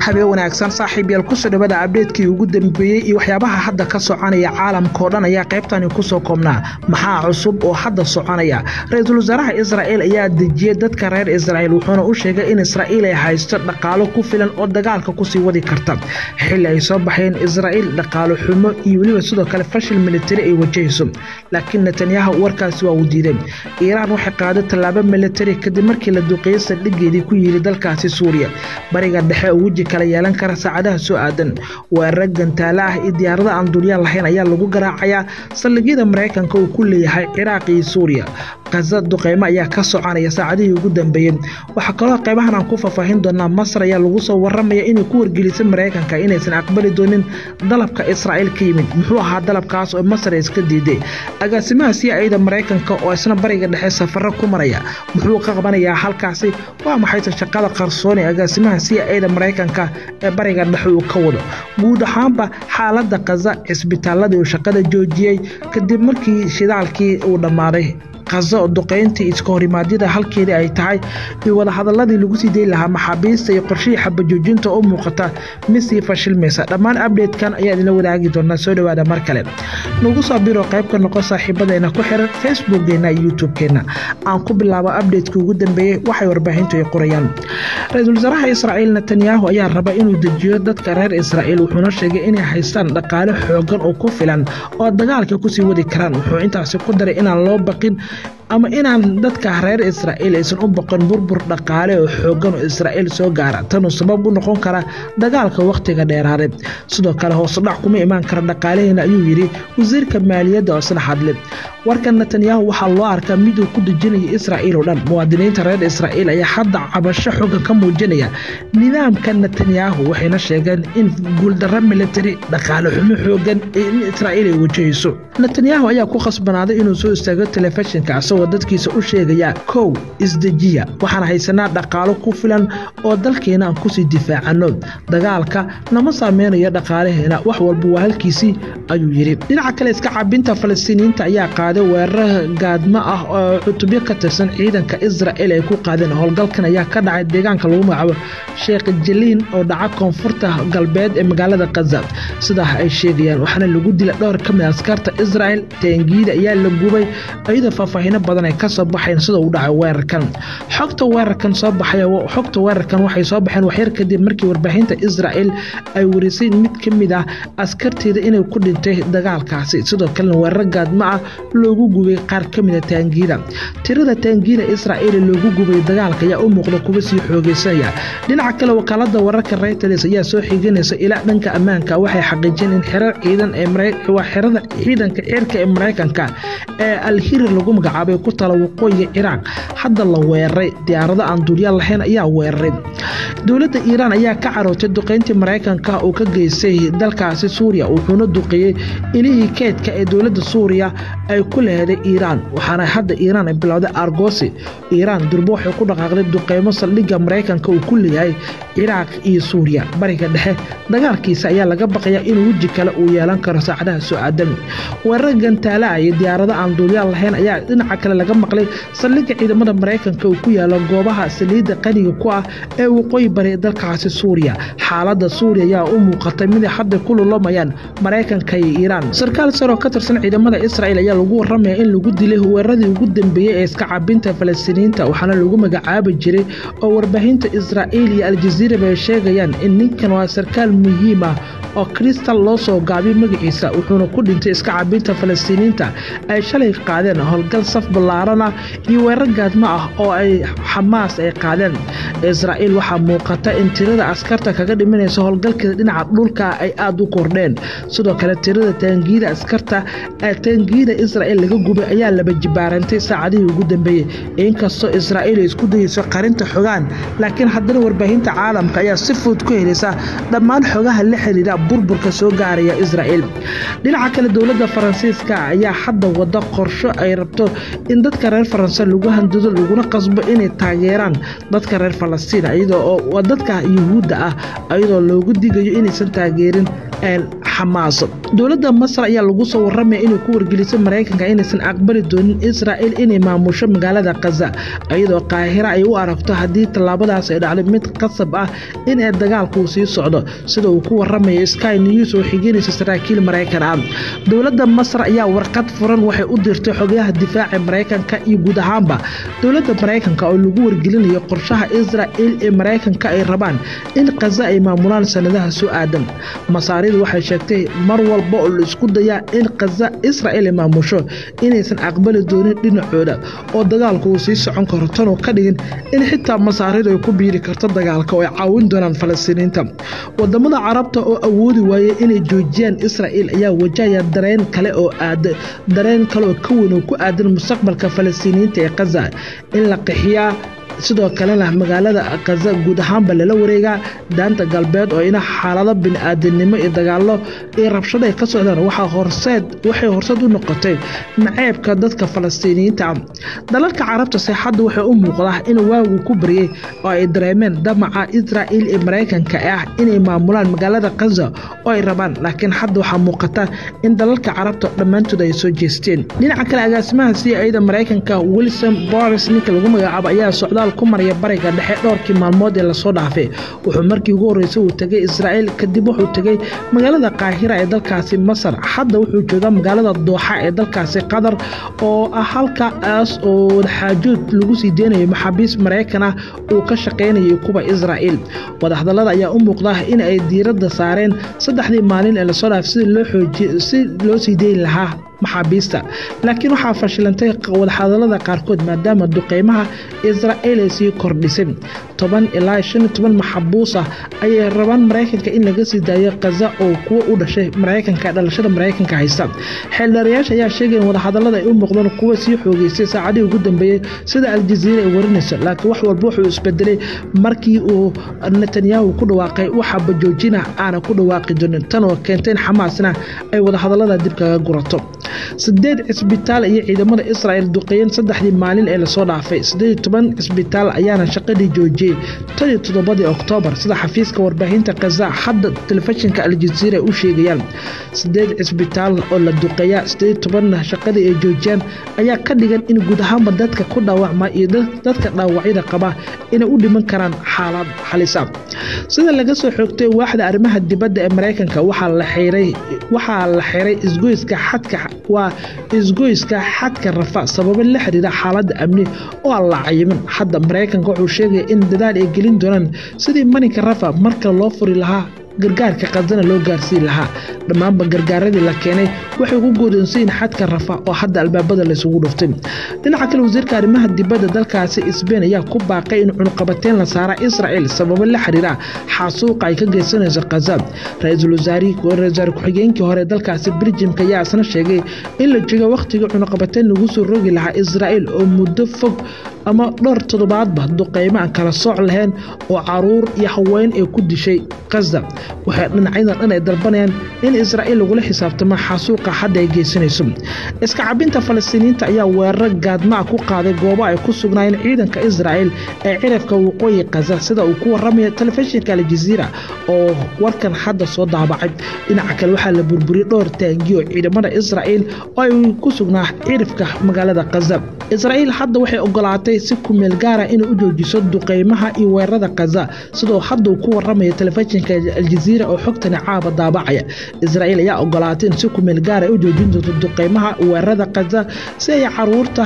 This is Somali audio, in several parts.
habeen wanaagsan saaxiib yaal kusoo dhawada abdheedkii ugu dambeeyey iyo waxyaabaha hadda ka soconaya caalamkao dhan ayaa qaybtani kusoo koobnaa maxaa cusub oo hadda soconaya ra-iisul wasaaraha israa'iil ayaa dejiyey dadka reer israa'iil wuxuuna u sheegay in israa'iil ay haysto dhaqaalo ku filan oo dagaalka kusii wadi karta xilli ay soo baxeen israa'iil dhaqaalo xumo iyo weliba sidoo kale fashil militari ay wajahayso laakiin netanyahu warkaasi waa uu diiday iiraan waxay qaaday tallaabo militari kadib markii la duqeeyey saldhigeedii ku yiri dalkaasi suuriya bariga dhexe oo weji kala yeelan kara saacadaha soo aadan weerar gantaale ah iyo diyaarada aan duulyaan lahayn ayaa lagu garaacayaa saldhigyada maraykanka uu ku leeyahay ciraaq iyo suuriya kaza duqeymo ayaa ka soconaya saacadihii ugu dambeeyey waxaa kaloo qaybahan aan ku faahfaahin doonaa masar ayaa lagu soo waramaya inay ku wargelisay maraykanka inaysan aqbali doonin dalabka israa'iil ka yimid muxuu ahaa dalabkaas oo masar iska diiday agaasimaha siyaacida maraykanka oo isna bariga dhexe safaro ku maraya muxuu ka qabanayaa halkaasi waa maxayse shaqada qarsoon ee agaasimaha siyaacida maraykanka ee bariga dhexe uu ka wado guud ahaanba xaaladda kaza cisbitaaladii uu shaqada joojiyey kadib markii shidaalkii uu dhammaaday kazo duqayntii iska horimaadyada halkeedii ay tahay iyo wadahadaladii lagu sii dayi lahaa maxaabiista iyo qorshihii xabajoojinta oo muuqata mid sii fashilmaysa dhammaan abdheedkan ayaa idinla wadaagi doonaa soo dhowaada mar kale nagu soo biro qayb ka noqon saaxiibadeena ku xiran facebookgeena iyo youtube-keenna aan ku bilaabo abdheedkii ugu dambeeyey waxay warbaahintu ay qorayaan ra-iisul wasaaraha israa'iil netanyahu ayaa raba inuu dejiyo dadka reer israa'iil wuxuuna sheegay inay haystaan dhaqaale xoogan oo ku filan oo dagaalka kusii wadi karaan wuxuu intaasi ku daray inaan loo baqin ama inaan dadka reer israa'iil aysan u boqon burbur dhaqaale oo xoogan oo israa'iil soo gaara tanuu sabab u noqon kara dagaalka wakhtiga dheeraaday sidoo kale hoosudhac kuma imaan kara dhaqaalaheena ayuu yidhi wasiirka maaliyadda oo isla hadle warka netanyahu waxaa loo arkaa miduu ku dejinaya israa'iil oo dhan muwaadiniinta reer israa'iil ayaa hadda cabasho xoogan ka muujinaya nidaamka netanyahu waxayna sheegeen in guuldarro militari dhaqaale xumo xoogan in israa'iil ay wajahayso netanyahu ayaa ku khasbanaaday inuu soo istaago telefishinka asagoo dadkiisa u sheegaya kow isdejiya waxaan haysanaa dhaqaalo ku filan oo dalkeena aan kusii difaacano dagaalka nama saameynayo dhaqaalaheena wax walba waa halkiisii ayuu yidhi dhinaca kale iska cabinta falastiiniyiinta ayaa qaaday weerar gaadmo ah oo cutubyo ka tirsan ciidanka israa'il ay ku qaadeen howlgalkan ayaa ka dhacay deegaanka lagu magacaabo sheekh jaliin oo dhaca koonfurta galbeed ee magaalada kaza sidaa ay sheegayaan waxaana lagu dila dhowr ka mid askarta israa'il taangiida ayaa la gubay iyadoo faahfaahino badan ay ka soo baxayn sida uu dhacay weerarkan xogta weerarkan soo baxay xogta weerarkan waxay soo baxeen waxyar kadib markii warbaahinta israa'il ay warisay mid ka mid ah askarteeda inay ku dhintay dagaalkaasi sidoo kalena weerar gaadmo ah loogu gubay qaar ka mid a taangiida tirada taangiida israa'iil loogu gubay dagaalka ayaa u muuqda kuwa sii xoogeysanaya dhinaca kale wakaalada wararka reuters ayaa soo xiganaysa ilaa dhanka ammaanka waxay xaqiijiyeen in xirar ciidan waa xerada ciidanka cirka ee maraykanka ee alhirir lagu magacaabay ku tala waqooyiga ciraaq hadda la weeraray diyaarado aan duulyaal lahayn ayaa weeraray dowladda iiraan ayaa ka carootay duqayntii maraykanka uu ka geystay dalkaasi suuriya wuxuuna duqeeyey ilihii keedka ee dowladda suuriya ay ku leheday iiraan waxaana hadda iiraan ay bilowday argosi iiraan durbo waxay ku dhaqaaqday duqeymo saldhigga maraykanka uu ku leeyahay ciraaq iyo suuriya bariga dhexe dagaalkiisa ayaa laga baqayaa inuu weji kale uu yeelan karo saacadaha soo aadan weerar gantaalaha iyo diyaarado aan duulyaal lahayn ayaa dhinaca kale laga maqlay saldhigga ciidamada maraykanka uu ku yaalo goobaha saliidda qaniga ku ah ee waqooyi bari dalkaasi suuriya xaaladda suuriya ayaa u muuqatay miday hadda ku lulamayaan maraykanka iyo iiraan sarkaal saroo ka tirsan ciidamada israa'iil ayaa lagu waramaya in lagu dilay weeraradii ugu dambeeyey ee iska cabinta falastiiniyiinta waxaana lagu magacaabi jiray oo warbaahinta israa'iil iyo aljaziiraba ay sheegayaan in ninkan waa sarkaal muhiim ah oo kristal loo soo gaabiyay magaciisa wuxuuna ku dhintay iska cabinta falastiiniyiinta ay shalay qaadeen howlgal saf ballaaran ah iyo weerar gaadmo ah oo ay xamaas ay qaadeen israa'iil waxaa muuqata in tirada askarta kaga dhimanaysa howlgalkeeda dhinaca dhulka ay aada u kordheen sidoo kale tirada taangiida askarta ee taangiida israa'iil laga gubay ayaa laba jibaarantay saacadihii ugu dambeeyey inkastoo israa'iil ay isku dayeyso qarinta xogaan laakiin haddana warbaahinta caalamka ayaa si fudud ku helaysa dhammaan xogaha la xiriira burburka soo gaaraya israa'iil dhinaca kale dowladda faransiiska ayaa hadda wada qorsho ay rabto in dadka reer faranse lagu handido laguna qasbo inay taageeraan dadka reer falastiin iyadoo oo dadka yuhuudda ah iyadoo loogu digayo inaysan taageerin xamaas dowladda masar ayaa lagu soo waramaya inay ku wargelisay maraykanka inaysan aqbali doonin israa'il inay maamusho magaalada khaza iyadoo qaahira ay u aragto haddii tallaabadaas ay dhacdo mid qasab ah in ay dagaalku sii socdo sida uu ku waramayo sky news oo xigeynaysa saraakiil maraykan ah dowladda masar ayaa warqad furan waxay u dirtay xogayaha difaaca maraykanka iyo guud ahaanba dowladda maraykanka oo lagu wargelinayo qorshaha israa'il ee maraykanka ay rabaan in khaza ay maamulaan sanadaha soo aadan masaaridu waxay sheegtay mar walba oo la isku dayaa in khaza israa'il ay maamusho inaysan aqbali doonin dhinacooda oo dagaalku uu sii socon karo tanoo ka dhigin in xitaa masaaridu ay ku biiri karto dagaalka oo ay caawin doonaan falastiiniinta wadamada carabta oo awoodi waayey inay joojiyaan israa'il ayaa wajahaya dareen kale oo aad dareen kale oo ka weyn oo ku aadan mustaqbalka falastiiniyiinta ee khaza in la qixiyaa sidoo kalena magaalada khaza guud ahaanba lala wareegaa daanta galbeed oo ina xaalado bini-aadamnimo iyo dagaallo iyo rabshado ay ka socdaan waxaa horseed waxay horseed u noqotay naceebka dadka falastiiniyiinta ah dalalka carabta seexadda waxay u muuqdaa in waagu ku baryey oo ay dareemeen damaca israa'il ee maraykanka ah inay maamulaan magaalada khaza oo ay rabaan laakiin hadda waxaa muuqata in dalalka carabta dhammaantood ay soo jeesteen dhinaca kale agaasimaha c ida maraykanka wilson boris ninka lagu magacaabo ayaa socdaal ku maraya bariga dhexe dhowrkii maalmood ee lasoo dhaafay wuxuu markii ugu horreysay uu tegay israa'il kadib wuxuu tegay magaalada qaahira ee dalkaasi masar hadda wuxuu joogaa magaalada dooxa ee dalkaasi qatar oo ah halkaas oo wadaxaajood lagu sii deynayo maxaabiis maraykan ah uu ka shaqaynayay kuwa israa'il wadahadallada ayaa u muuqda in ay diiradda saareen saddexdii maalin ee lasoo dhaafay si loo xoojiy si loo sii deyn lahaa maxaabiista laakiin waxaa fashilantay wadahadallada qaarkood maadaama duqeymaha israa'il ay sii kordhisay toban ilaa shan iyo toban maxabuus ah ayay rabaan maraykanka in laga sii daayo khaza oo kuwo u dhashay maraykanka dhalashada maraykanka haysta xeeldheerayaasha ayaa sheegay in wadahadallada ay u muuqdaan kuwa sii xoogeystay saacadihii ugu dambeeyey sida aljaziira ay warinayso laakiin wax walba wuxuu isbedelay markii uu netanyahu ku dhawaaqay waxa bajoojina aana ku dhawaaqi doonin tan oo keentay in xamaasna ay wadahadallada dib kaga gurato sideed cisbitaal iyo ciidamada israa'il duqeeyeen saddexdii maalin ee lasoo dhaafay sideed toban cisbitaal ayaana shaqadii joojiyey tan iyo toddobadii oktoobar sida xafiiska warbaahinta khaza hadda telefishinka aljaziira u sheegayaan sideed cisbitaal oo la duqeeya sideed tobanna shaqadii ay joojiyaan ayaa ka dhigan in guud ahaanba dadka ku dhaawacma iyo dadka dhaawacyada qaba inay u dhiman karaan xaalad halisa sida laga soo xoogtay waaxda arrimaha dibadda ee maraykanka waxaa la xiray waxaa la xiray isgoyska xadka waa isgoyska xadka rafa sababo la xiriira xaaladda amni oo aan la cayimin hadda maraykanka wuxuu sheegaya in dadaal ay gelin doonaan sidii marinka rafa marka loo furi lahaa gargaarka khazana loo gaarsiin lahaa dhammaanba gargaaradii la keenay waxay ugu goodoonsayiin xadka rafa oo hadda albaabada laysugu dhuftay dhinaca kale wasiirka arrimaha dibadda dalkaasi sbain ayaa ku baaqay in cunuqabateyn la saara israa'il sababo la xiriira xaasuuqa ay ka geysanayso khaza ra-iisul wasaare ku-xigeenkii hore dalkaasi beljimka ayaa isna sheegay in la joogo wakhtigii cunuqabateyn lagu soo rogi lahaa israa'il oo muddo fog ama dhowr toddobaadba duqeymo aan kala sooc lahayn oo caruur iyo haween ay ku dishay khaza waxay dhinacyadan dhan ay dalbanayaan in israa'iil lagula xisaabtamo xasuuqa hadda ay geysanayso iska cabinta falastiiniyiinta ayaa weerar gaadma ah ku qaaday goobo ay ku sugnaayeen ciidanka israa'il ee cirafka waqooyi khaza sida uu ku waramayo telefishinka aljaziira oo warkan hadda soo daabacay dhinaca kale waxaa la burburiyey dhowr taangiyo ciidamada israa'il oo ay ku sugnaa cirifka magaalada khaza israa'iil hadda waxay ogolaatay si kumeel gaara inay u joojiso duqeymaha iyo weerarada khaza sidoo hadda uu ku waramayo telefishinka aljaziira oo xogtani caaba daabacaya israa'iil ayaa ogolaatay in si kumeel gaara u joojin doonto duqeymaha weerarada khaza si ay caruurta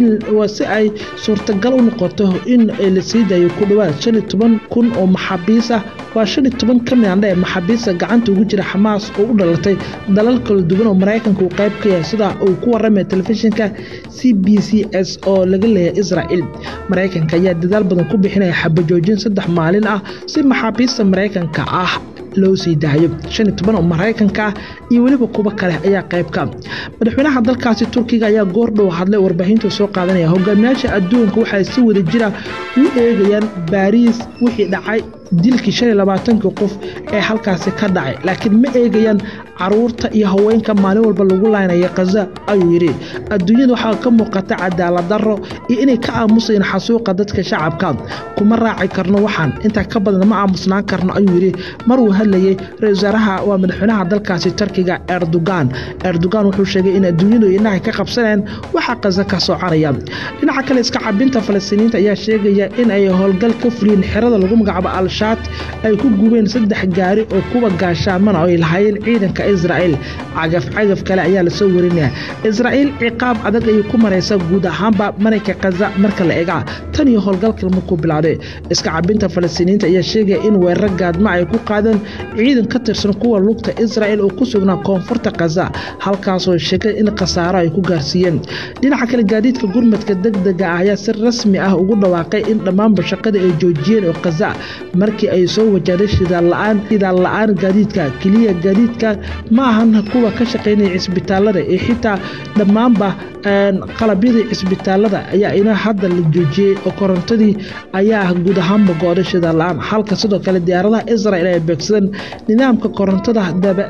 si ay suurtagal u noqoto in la sii daayo ku dhowaad shan iyo toban kun oo maxaabiis ah waa shan iyo toban ka midandha ee maxaabiista gacanta ugu jira xamaas oo u dhalatay dalal kala duwan oo maraykanka uu qayb ka yahay sida uu ku waramaya telefishinka c b c s oo laga leeyahay israa'il maraykanka ayaa dadaal badan ku bixinaya xabajoojin saddex maalin ah si maxaabiista maraykanka ah loo sii daayo shan iyo toban oo maraykanka ah iyo weliba kuwo kale ayaa qaybka madaxweynaha dalkaasi turkiga ayaa goordhow hadlay warbaahinta soo qaadanaya hogaamiyaasha adduunka waxay si wada jira u eegayaan baariis wixii dhacay dilkii shan iyo labaatankii qof ee halkaasi ka dhacay laakiin ma eegayaan caruurta iyo haweenka maalin walba lagu laynaya khaza ayuu yidhi adduunyada waxaa ka muuqata cadaalad darro iyo inay ka aamusayeen xasuuqa dadka shacabka kuma raaci karno waxaan intaa ka badan ma aamusnaan karno ayuu yidhi mar uu hadlayey ra-isul wasaaraha waa madaxweynaha dalkaasi turkiga erdogan erdogan wuxuu sheegay in adduunyadu inahay ka qabsaneen waxaa khaza ka soconaya dhinaca kale iska cabinta falastiiniyiinta ayaa sheegaya in ay howlgal ka fuliyeen xerada lagu magacaabo al-shaat ay ku gubeen saddex gaari oo kuwa gaashaamana ay lahaayeen ciidanka israa'el cagaf cagaf kale ayaa lasoo warinaya israa'iil ciqaab adag ayay ku maraysa guud ahaanba marayka khaza marka la eega tan iyo howlgalka markuu bilowday iska cabinta falastiiniyiinta ayaa sheegaya in weerar gaadma ay ku qaadeen ciidan ka tirsan kuwa lugta israa'el oo ku sugnaa koonfurta khaza halkaasoo sheegay in khasaaro ay ku gaarsiiyeen dhinaca kale gaadiidka gurmadka degdega ah ayaa si rasmi ah ugu dhawaaqay in dhammaanba shaqada ay joojiyeen oo khaza markii ay soo wajahday shidaal la-aan shidaal la-aan gaadiidka keliya gaadiidka ma ahan kuwa ka shaqaynaya cisbitaalada ee xitaa dhammaanba qalabyadii cisbitaalada ayaa ina hadda la joojiyey oo korontadii ayaa guud ahaanba go-day shidaal la-aan halka sidoo kale diyaaradaha israel ay beegsadeen nidaamka korontada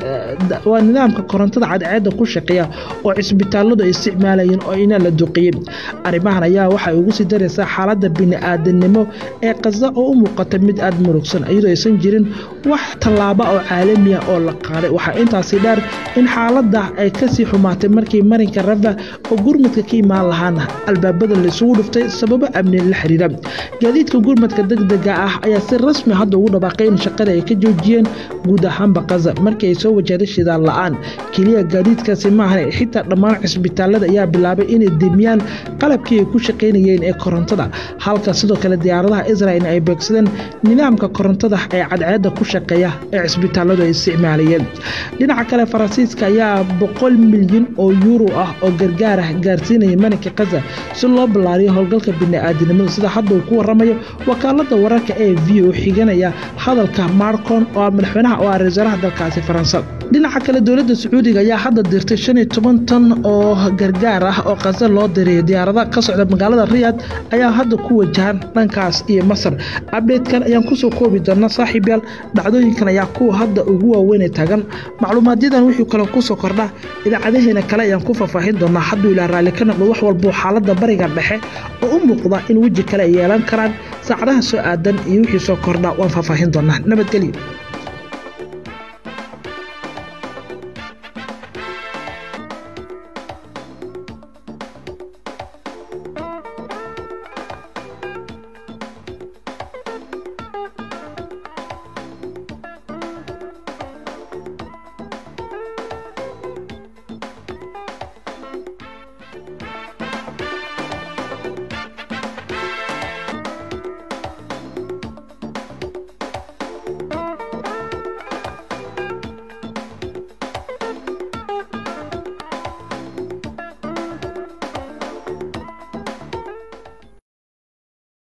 waa nidaamka korontada cadceedda ku shaqeeya oo cisbitaaladu ay isticmaalayeen oo ina la duqiyey arrimahan ayaa waxay ugu sii daraysaa xaaladda bini-aadanimo ee khaza oo u muuqata mid aada murugsan iyadoo aysan jirin wax tallaaba oo caalamiya oo la qaaday waxaa intaasi dheer in xaaladda ay kasii xumaatay markii marinka rafa oo gurmadka ka imaan lahaana albaabada laysugu dhuftay sababo amni la xiriira gaadiidka gurmadka degdega ah ayaa si rasmi hadda ugu dhawaaqay in shaqada ay ka joojiyeen guud ahaanba khaza markii ay soo wajahday shidaal la-aan keliya gaadiidkaasi maahan xitaa dhammaan cisbitaalada ayaa bilaabay inay demiyaan qalabkii ay ku shaqaynayeen ee korontada halka sidoo kale diyaaradaha israel ay beegsadeen nidaamka korontada ee cadceedda ku shaqeeya ee cisbitaaladu ay isticmaalayeen dhinaca kale faransiiska ayaa boqol milyan oo yuuro ah oo gargaar ah gaarsiinaya marinka khaza si loo ballaariyo howlgalka bini-aadinimada sida hadda uu ku waramayo wakaalada wararka ee v oo xiganaya hadalka marcon oo madaxweynaha oo ah ra-iisaaraha dalkaasi faransa dhinaca kale dowladda sacuudiga ayaa hadda dirtay shan iyo toban tan oo gargaar ah oo khaza loo dirayo diyaarada ka socda magaalada riyad ayaa hadda ku wajahan dhankaas iyo masar abdheydkan ayaan kusoo koobi doonaa saaxiib yaal dhacdooyinkan ayaa kuwa hadda ugu waaweynay taagan macluumaadyadan wixii kale kusoo kordha idaacadaheena kale ayaan ku faahfaahin doonaa hadduu ilaa raalli ka noqdo wax walbuu xaaladda bariga dhexe oo u muuqda in weji kale ay yeelan karaan saacadaha soo aadan iyo wixii soo kordha waan faahfaahin doonaa nabadgelyo